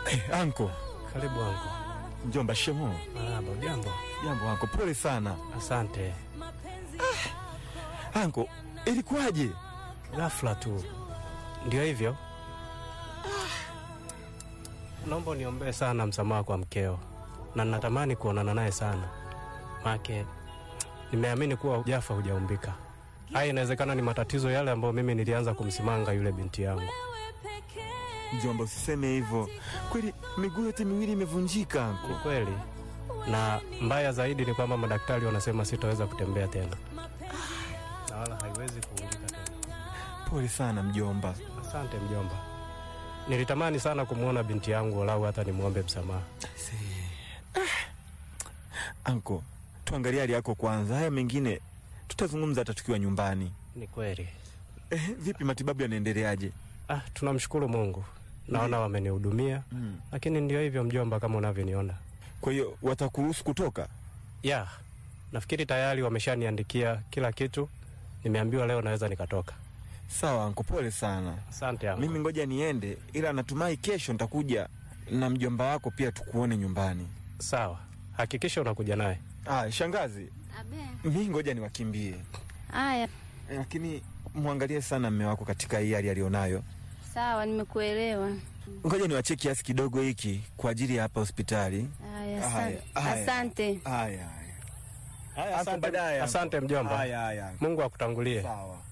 Anko Karibu anko. mjomba, shemo. Marahaba, jambo. Jambo anko, pole sana Asante. anko. Ilikuwaje? Ghafla tu ndio hivyo. Naomba niombee sana msamaha kwa mkeo, na natamani kuonana naye sana, make nimeamini kuwa hujafa hujaumbika. Haya, inawezekana ni matatizo yale ambayo mimi nilianza kumsimanga yule binti yangu. Mjomba, usiseme hivyo. Kweli miguu yote miwili imevunjika Ni anko. kweli, na mbaya zaidi ni kwamba madaktari wanasema sitaweza kutembea tena, na wala haiwezi kuungika tena. Pole sana mjomba. Asante mjomba, nilitamani sana kumwona binti yangu, walau hata nimwombe msamaha. Anko, tuangalie hali yako kwanza, haya mengine tutazungumza hata tukiwa nyumbani. Ni kweli. Eh, vipi matibabu yanaendeleaje? Ah, tunamshukuru Mungu, naona wamenihudumia, Mm. lakini ndio hivyo mjomba, kama unavyoniona. Kwa hiyo watakuruhusu kutoka? Ya, nafikiri tayari wameshaniandikia kila kitu, nimeambiwa leo naweza nikatoka. Sawa anko, pole sana. Asante yangu. Mimi ngoja niende, ila natumai kesho nitakuja na mjomba wako pia tukuone nyumbani. Sawa, hakikisha unakuja naye. Ah, shangazi, Abe. mi ngoja niwakimbie, Haya, lakini mwangalie sana mme wako katika hii hali alionayo. sawa, nimekuelewa. Ngoja niwachie kiasi kidogo hiki kwa ajili ya hapa hospitali. Haya, Haya, asante. haya. Asante. Haya haya. Haya, Hapo baadaye, asante mjomba. Haya haya. Mungu akutangulie. Sawa.